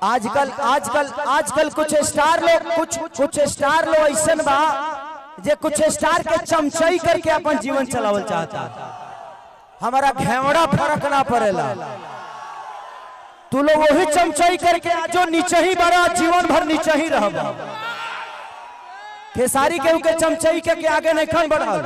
आजकल आजकल आजकल कुछ स्टार लोग कुछ कुछ स्टार लोग ऐसन बा जे कुछ स्टार के चमचई करके अपन जीवन चलावल चाहता हमारा घेवड़ा फर्क ना पड़ेला तू लोग वही चमचई करके जो नीचे ही बड़ा जीवन भर नीचे ही रहबा खेसारी के के चमचई के, के आगे नहीं खन बढ़ल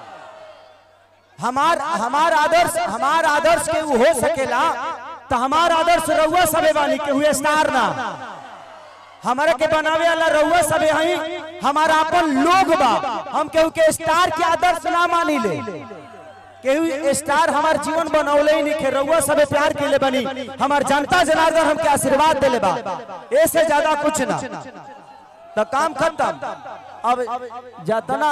हमार हमार आदर्श हमार आदर्श के उ हो सकेला तो हमार आदर्श रउआ सबे बानी के हुए स्टार ना हमारे के बनावे वाला रउआ सबे हई हमारा अपन लोग बा हम केहू के स्टार के आदर्श ना मानी ले केहू स्टार हमार जीवन बनौले ही नहीं के रउआ सबे प्यार के ले बनी हमार जनता जनार्दन हमके आशीर्वाद देले बा ऐसे ज्यादा कुछ ना तो काम खत्म अब जतना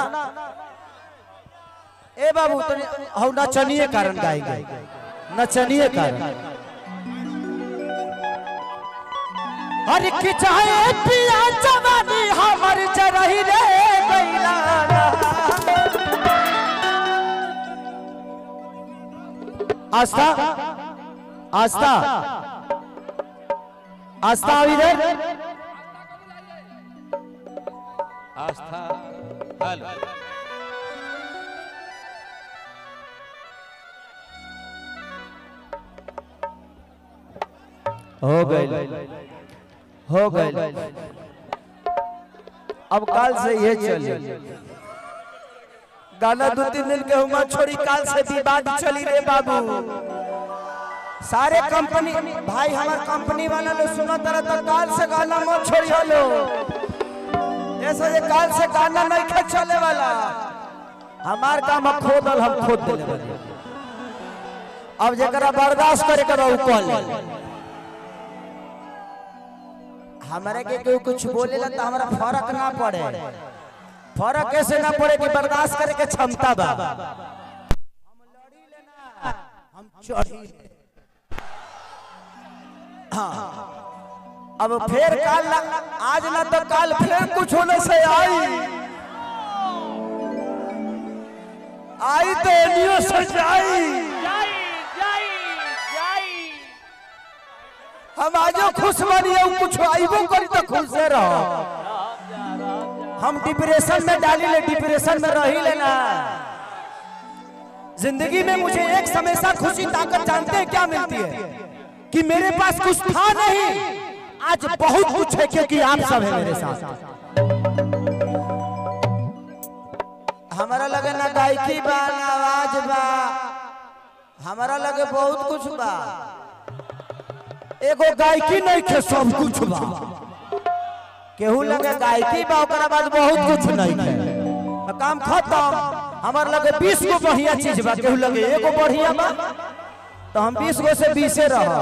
ए बाबू तनी हौ नचनिए कारण गाएंगे नचनिए कारण हर की चाहे पिया जवानी हमर जरही रे गइला आस्था आस्था आस्था अभी रे आस्था हेलो हो गए हो गए अब काल से ये चली गाना दो तीन दिन के हुआ छोड़ी काल से विवाद चली रे बाबू सारे कंपनी भाई हमार कंपनी वाला लोग सुना तरह तो काल से गाना मत छोड़ी हलो ऐसा ये काल से गाना नहीं खे चले वाला हमार काम हम खोदल हम खोद देले बानी। अब जरा बर्दाश्त करे करो उ कॉल हमारे के कोई कुछ बोलेला तो हमारा फर्क ना पड़े फर्क कैसे ना पड़े कि बर्दाश्त करे के क्षमता बा हम लड़ी लेना हम चढ़ी ले। हाँ अब फिर काल ना आज ना तो काल फिर कुछ होने से आई आई तो एनियो से जाई हम आजो खुश बनी हूँ कुछ आइबो करी तो खुश से रहो हम डिप्रेशन में डाली ले डिप्रेशन में रही लेना जिंदगी में मुझे एक हमेशा खुशी ताकत जानते हैं क्या मिलती है कि मेरे पास कुछ था नहीं आज बहुत कुछ है क्योंकि आप सब है मेरे साथ हमारा लगे ना गायकी बा ना आवाज बा हमारा लगे बहुत कुछ बा एगो गायकी नहीं खे सब कुछ बा केहू लगे गायकी बा ओकरा बाद बहुत कुछ नहीं खे तो काम खत्म हमार लगे बीस गो बढ़िया चीज बा केहू लगे एगो बढ़िया बा तो हम बीस गो से बीसे रह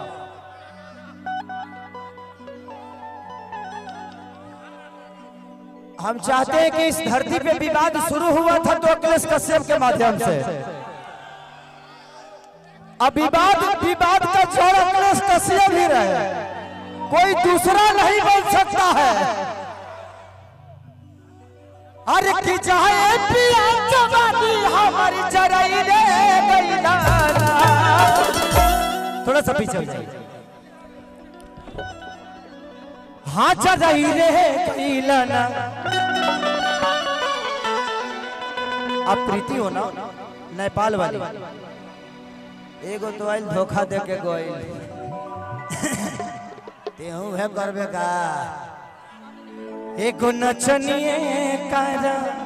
हम चाहते हैं कि इस धरती पे विवाद शुरू हुआ था तो अखिलेश कश्यप के माध्यम से अब विवाद विवाद का जड़ अखिलेश कश्यप ही रहे कोई दूसरा नहीं बन सकता है अरे की चाहे पिया जवानी हमारी जराई रे गइला थोड़ा सा पीछे हो जाइए हाँ जराई रे गइला ना अब प्रीति हो ना नेपाल वाली एगो तो आइल धोखा दे के गोइल तेहू है करबे का एगो नचनिए कारा